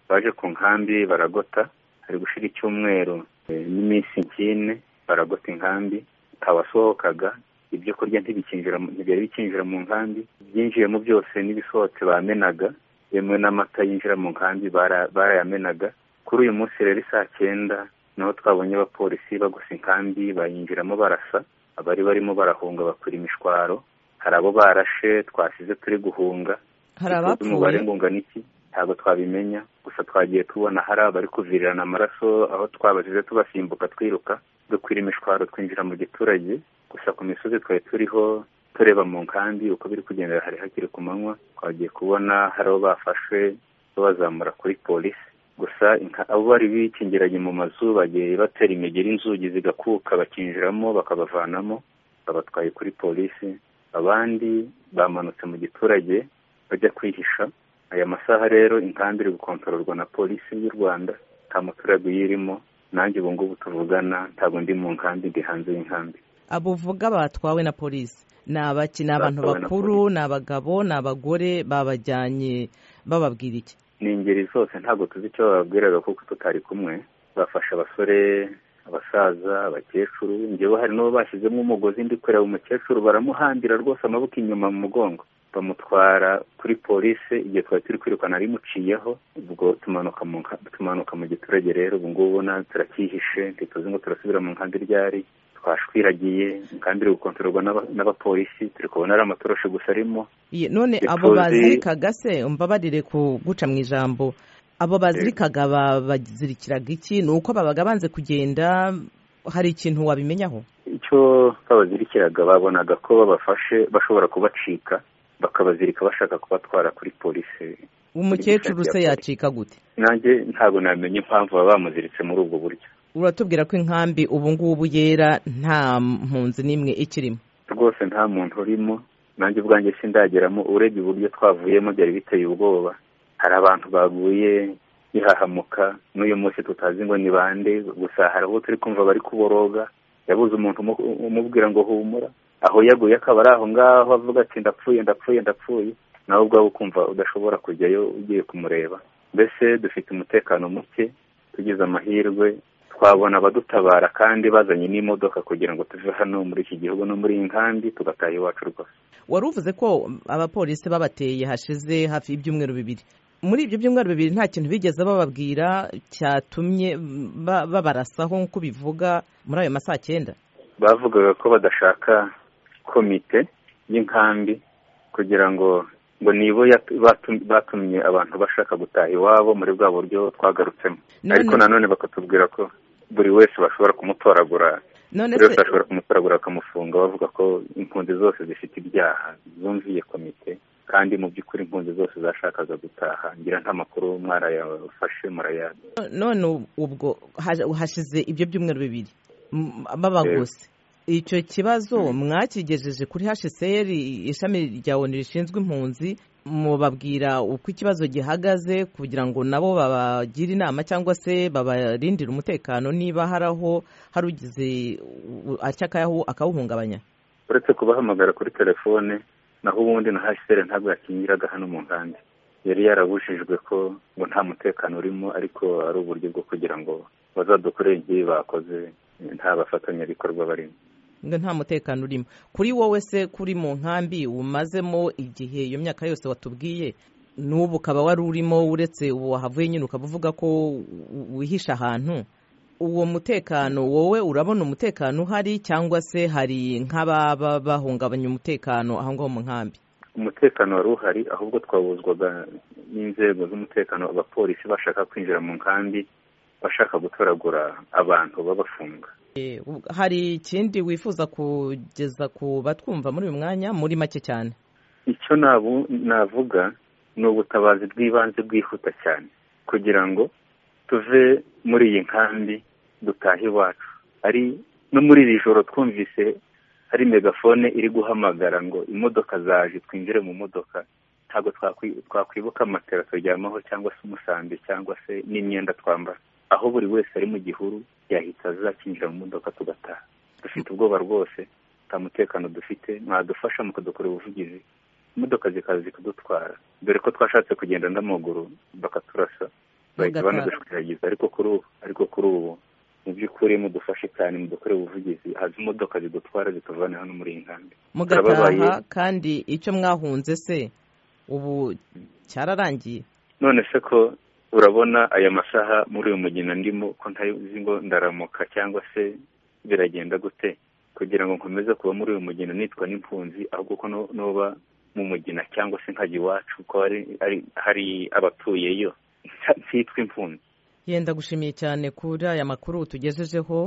baje ku nkambi baragota hari gushira icyumweru n'iminsi nk'ine baragota inkambi abasohokaga ibyo kurya ntibikinjira ntibyari bikinjira mu nkambi ibyinjiyemo byose n'ibisohotse bamenaga bimwe n'amata yinjira mu nkambi barayamenaga kuri uyu munsi rero saa cyenda niho twabonye abapolisi bagose inkambi bayinjiramo barasa abari barimo barahunga bakura imishwaro hari abo barashe twasize turi guhunga hari abapfuye umubare ngo ungana iki ntabwo twabimenya gusa twagiye tubona hari abari kuvirirana amaraso aho twabasize tubasimbuka twiruka dukwira imishwaro twinjira mu giturage gusa ku misozi twari turiho tureba mu nkambi uko biri kugendera hari hakiri ku manywa twagiye kubona hari abo bafashwe babazamura kuri polisi gusa abo bari bikingiranye mu mazu bagiye batera imigeri inzugi zigakuka bakinjiramo bakabavanamo babatwaye kuri polisi abandi bamanutse mu giturage bajya kwihisha aya masaha rero inkambi iri gukontororwa na polisi y'u rwanda nta muturage uyirimo nanjye ubu ngubu tuvugana ntabwo ndi mu nkambi ndi hanze y'inkambi abo uvuga batwawe na polisi ni abaki ni abantu bakuru ni abagabo ni abagore babajyanye bababwira iki ni ingeri zose ntabwo tuzi icyo bababwiraga kuko tutari kumwe bafasha abasore abasaza abakecuru njyewe hari n'uwo bashyizemo umugozi ndi kureba umukecuru baramuhambira rwose amaboko inyuma mu mugongo bamutwara kuri polisi igihe twari turi kwirukana arimuciyeho ubwo tumanuka mu giturage rero ubu ngubu turacyihishe ntituzi ngo turasubira mu nkambi ryari twashwiragiye kandi iri gukontororwa n'abapolisi turi kubona ari amatoroshi gusa arimo none abo bazirikaga se umbabarire kuguca mu ijambo abo bazirikaga bazirikiraga iki ni uko babaga banze kugenda hari ikintu wabimenyaho icyo babazirikiraga babonaga ko babafashe bashobora kubacika bakabazirika bashaka kubatwara kuri polisi umukecuru se yacika gute nanjye ntabwo namenye impamvu baba bamuziritse muri ubwo buryo uratubwira ko inkambi ubu ngubu yera nta mpunzi n'imwe ikirimo rwose nta muntu urimo nanjye ubwanjye sindageramo urebye uburyo twavuyemo byari biteye ubwoba hari abantu baguye bihahamuka n'uyu munsi tutazi ngo ni bande gusa hari abo turi kumva bari kuboroga yabuze umuntu umubwira ngo humura aho yaguye akaba ari aho ngaho avuga ati ndapfuye ndapfuye ndapfuye nawe ubwawe ukumva udashobora kujyayo ugiye kumureba mbese dufite umutekano muke tugize amahirwe twabona abadutabara kandi bazanye n'imodoka kugira ngo tuve hano muri iki gihugu no muri iyi nkambi tugataha iwacu rwose wari uvuze ko abapolisi babateye hashize hafi y'ibyumweru bibiri muri ibyo byumweru bibiri nta kintu bigeze bababwira cyatumye babarasaho nk'uko bivuga muri ayo masaha cyenda bavugaga ko badashaka komite y'inkambi kugira ngo ngo nibo batumye abantu bashaka gutaha iwabo muri bwa buryo twagarutsemo ariko nanone bakatubwira ko buri wese bashobora kumutoragura buri wese bashobora kumutoragura bakamufunga bavuga ko impunzi zose zifite ibyaha zumviye komite kandi mu by'ukuri impunzi zose zashakaga gutaha ngira nta makuru mwarayafashe murayana none ubwo hashize ibyo byumweru bibiri babagose icyo kibazo mwakigejeje kuri hsr ishami rya onu rishinzwe impunzi mubabwira uko ikibazo gihagaze kugira ngo nabo babagire inama cyangwa se babarindire umutekano niba hari aho hari ugize akakayahu akawuhungabanya uretse kubahamagara kuri telefone naho ubundi na hsr ntabwo yakingiraga hano mu nkambi yari yarabujijwe ko ngo nta mutekano urimo ariko ari uburyo bwo kugira ngo bazadukorere igihe bakoze nta bafatanyabikorwa barimo ngo nta mutekano urimo kuri wowe se kuri mu nkambi umazemo igihe iyo myaka yose watubwiye n'ubu ukaba wari urimo uretse ubu wahavuye nyine ukaba uvuga ko wihisha ahantu uwo mutekano wowe urabona umutekano uhari cyangwa se hari nk'ababa bahungabanya umutekano aho ngaho mu nkambi umutekano wari uhari ahubwo twabuzwaga n'inzego z'umutekano abapolisi bashaka kwinjira mu nkambi bashaka gutoragura abantu babafunga hari ikindi wifuza kugeza ku batwumva muri uyu mwanya muri make cyane icyo navuga ni ubutabazi bw'ibanze bwihuta cyane kugira ngo tuve muri iyi nkambi dutahe iwacu ari no muri iri joro twumvise hari megafone iri guhamagara ngo imodoka zaje twinjire mu modoka ntabwo twakwibuka matera turyamaho cyangwa se umusambi cyangwa se n'imyenda twambara aho buri wese ari mu gihuru yahita azakinjira mu modoka tugataha dufite ubwoba rwose nta mutekano dufite mwadufasha mukadukora ubuvugizi imodoka zikaza zikadutwara dore ko twashatse kugenda n'amaguru bakaturasa bahita banadushwiragiza ariko kuri ubu ariko kuri ubu mu by'ukuri mudufashe cyane mudukorere ubuvugizi haza imodoka zidutwara zituvana hano muri iyi nkambi mugataha kandi icyo mwahunze se ubu cyararangiye none se ko urabona aya masaha muri uyu mugina ndimo ko ntazi ngo ndaramuka cyangwa se biragenda gute kugira ngo nkomeze kuba muri uyu mugina nitwa n'impunzi ahubwo ko nuba mu mugina cyangwa se nkajya iwacu ko hari abatuyeyo nsitwa impunzi yenda gushimiye cyane kuri aya makuru tugejejeho